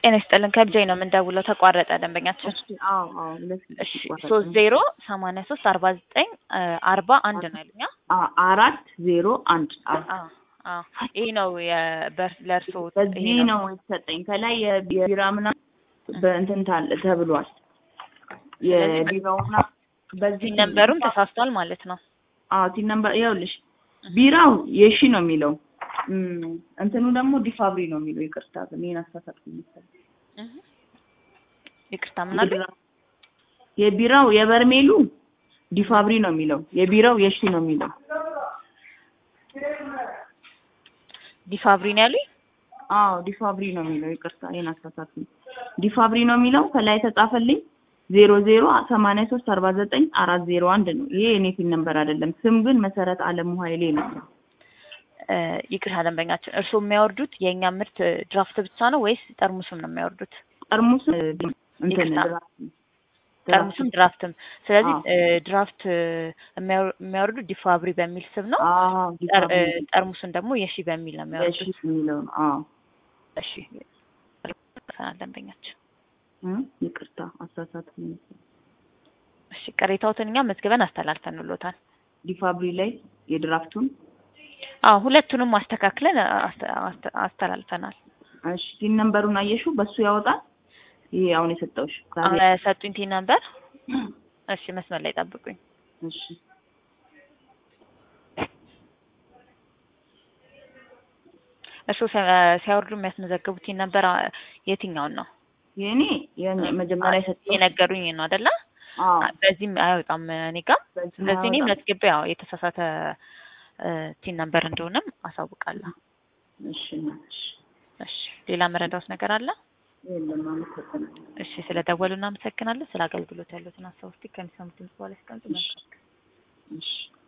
ጤና ይስጥልን ከብጃይ ነው የምንደውለው። ተቋረጠ ደንበኛችን። እሺ አዎ አዎ ሁለት እሺ ሶስት ዜሮ ሰማንያ ሶስት አርባ ዘጠኝ አርባ አንድ ነው ያሉኛ። አ- አራት ዜሮ አንድ አዎ አዎ አዎ ይህ ነው የበር- ለእርስዎ በዚህ ይሄ ነው የተሰጠኝ። ከላይ የ- የቢራ ምናምን በእንትን ታል- ተብሏል። የቢራውና በዚህ ሲን ነንበሩም ተሳስቷል ማለት ነው። አዎ ቲን ነምበር ይኸውልሽ፣ ቢራው የሺ ነው የሚለው እም፣ እንትኑ ደግሞ ዲፋብሪ ነው የሚለው። ይቅርታ ግን ይሄን አሳሳትኩኝ መሰለኝ። እህ። ይቅርታ ምናሉ? የቢራ- የቢራው የበርሜሉ ዲፋብሪ ነው የሚለው፣ የቢራው የሺ ነው የሚለው። ዲፋብሪ ነው ያሉኝ። አዎ ዲፋብሪ ነው የሚለው። ይቅርታ ይሄን አሳሳትኩኝ። ዲፋብሪ ነው የሚለው ከላይ የተጻፈልኝ ዜሮ ዜሮ ሰማንያ ሶስት አርባ ዘጠኝ አራት ዜሮ አንድ ነው። ይሄ የኔ ፊን ነምበር አይደለም። ስም ግን መሰረት አለሙ ኃይሌ ነው። እ፣ ይቅርታ ደንበኛችን፣ እርስዎ የሚያወርዱት የእኛ ምርት ድራፍት ብቻ ነው ወይስ ጠርሙስም ነው የሚያወርዱት? ጠርሙስ እንትን ይቅርታ። ድራፍት ጠርሙስም ድራፍትም። ስለዚህ አዎ። እ፣ ድራፍት የሚያወር- የሚያወርዱት ዲፋብሪ በሚል ስም ነው። አዎ ጠር- እ፣ ዲፋብሪ ጠርሙስን ደግሞ የሺ በሚል ነው የሺ የሚያወርዱት። የሚለው ነው። አዎ እሺ ይቅርታ ደንበኛችን። እ? ይቅርታ አሳሳትኩኝ መሰለኝ። እሺ ቅሬታዎትን እኛ መዝግበን አስተላልፈንሎታል። ዲፋብሪ ላይ የድራፍቱን አዎ ሁለቱንም አስተካክለን አስተ- አስተ- አስተላልፈናል። እሺ ቲን ነምበሩን አየሽው? በሱ ያወጣል። ይሄ አሁን የሰጠውሽ ዛሬ አ- ሰጡኝ ቲ ነበር። እሺ መስመር ላይ ጠብቁኝ። እሺ እርስዎ ሲያ- ሲያወርዱ የሚያስመዘግቡት ቲ ነበር አ- የትኛውን ነው? የኔ የኔ መጀመሪያ የሰጠው የነገሩኝ ነው አይደለ? አዎ በዚህም አይወጣም እኔ ጋር። በዚህ ስለዚህ እኔ አያወጣም። መዝግቤ ያው የተሳሳተ ቲን ነበር እንደሆነም አሳውቃለሁ። እሺ እናትሽ እሺ ሌላ መረዳት ነገር አለ? የለም አመሰግናለሁ። እሺ ስለ ደወሉ እናመሰግናለን። ስለ አገልግሎት ያሉትን ሀሳብ ውስጥ ከሚሰሙት ድምጽ በኋላ ያስቀምጡ። መልካም ቀን። እሺ